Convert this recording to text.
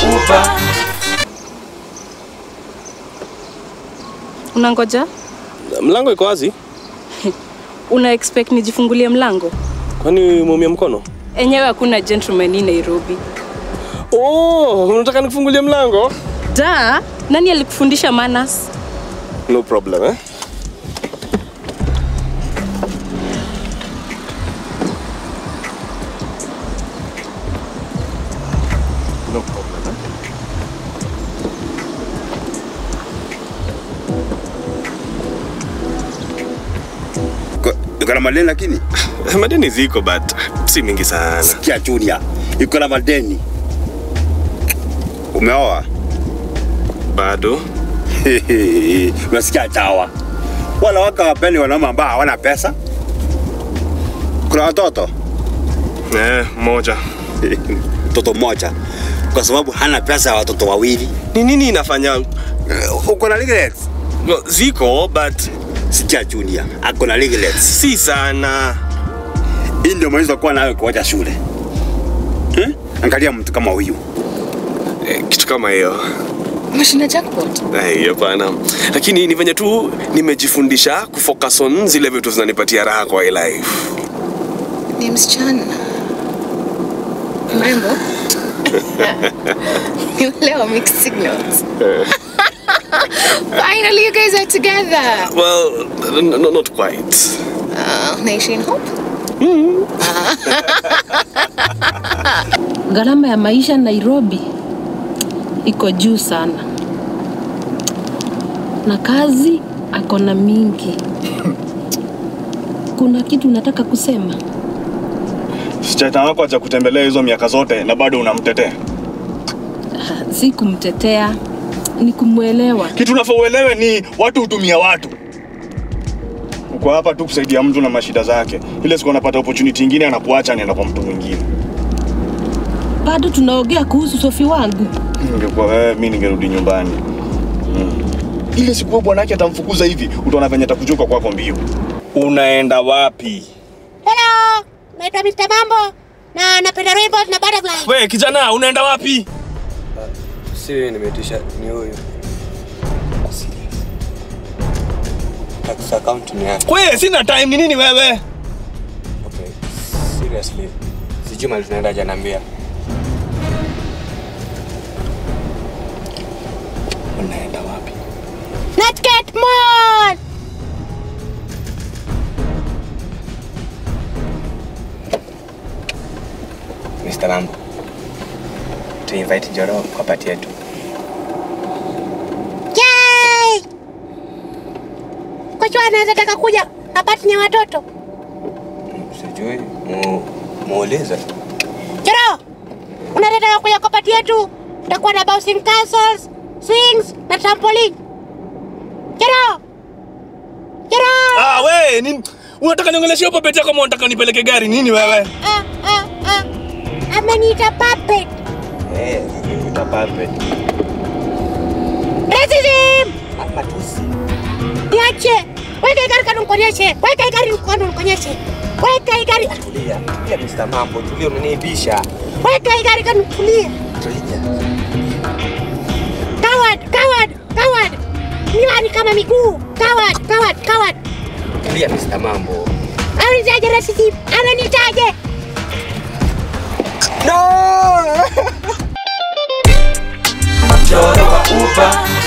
Uber. Unangoja? Mlango iko wazi, Una expect nijifungulie mlango? kwani umeumia mkono? Enyewe hakuna gentleman hii Nairobi. Oh, unataka nikufungulie mlango? Da, nani alikufundisha manners? No problem eh? No problem eh? Iko na madeni lakini Madeni ziko but si mingi sana. sikia Junior, iko na madeni. Umeoa? Bado Unasikia chawa? Wala waka wapeni wanaume ambao hawana pesa. Kuna watoto eh, moja. mtoto mmoja kwa sababu hana pesa ya watoto wawili. Ni nini inafanya? Eh, Uko na legalets? No, ziko but Sikia Junior, ako na legalets. si sana. Hii ndio mwanzo kuwa nayo kuacha shule. Eh? Angalia mtu kama huyu. Eh, kitu kama hiyo. Umeshinda jackpot. Eh, hapana. Lakini ni venye tu nimejifundisha kufocus on zile vitu zinanipatia raha kwa hii life. Ni msichana. Mrembo. Leo mixed signals. Finally you guys are together. Well, n- n- not quite. Uh, naishi in hope. Gharama ya maisha Nairobi iko juu sana, na kazi ako na mingi. Kuna kitu nataka kusema? Msichana wako acha kutembelea hizo miaka zote na bado unamtetea. Si kumtetea, ni kumwelewa. Kitu unafaa uelewe ni watu hutumia watu. Uko hapa tu kusaidia mtu na mashida zake. Ile siku anapata opportunity nyingine anakuacha anaenda kwa mtu mwingine. Bado tunaongea kuhusu Sofi wangu. Ningekuwa wewe, mimi ningerudi nyumbani. Mm. Ile siku wewe bwanake atamfukuza hivi, utaona venye atakujuka kwako mbio. Unaenda wapi? Hello, naitwa Mr. Mambo na napenda rainbows na butterflies. We kijana, unaenda wapi? Si nimetisha ni huyu. Tax account ni yake. We, sina time. Ni nini wewe? Okay. Seriously. Sijui mali tunaenda janambia. Unaenda wapi? Nutcat Mall. Mr. Mambo. Tu invite Njoro kwa party yetu. Yay! Kocha anaweza taka kuja apati ni watoto. Sijui mu muulize. Jero, unaweza taka kuja kwa pati yetu? Tutakuwa na bouncing castles, swings na trampoline. Jero! Jero! Ah, we, ni unataka niongeleshe hapo pete kama unataka nipeleke gari nini wewe? Ah, ah, ah. Ameniita puppet. Eh, utapape. Racism! Matusi. Niache. Weka hii gari kando nikonyeshe. Weka hii gari kando nikonyeshe. Weka hii gari. Tulia. Tulia Mr. Mambo. Tulia unaniibisha. Weka hii gari kando nikulie. Tulia. Coward, coward, coward. Miwa ni kama miguu. Coward, coward, coward. Tulia Mr. Mambo. Ananitaje racism? Ananitaje? Njoro wa Uber.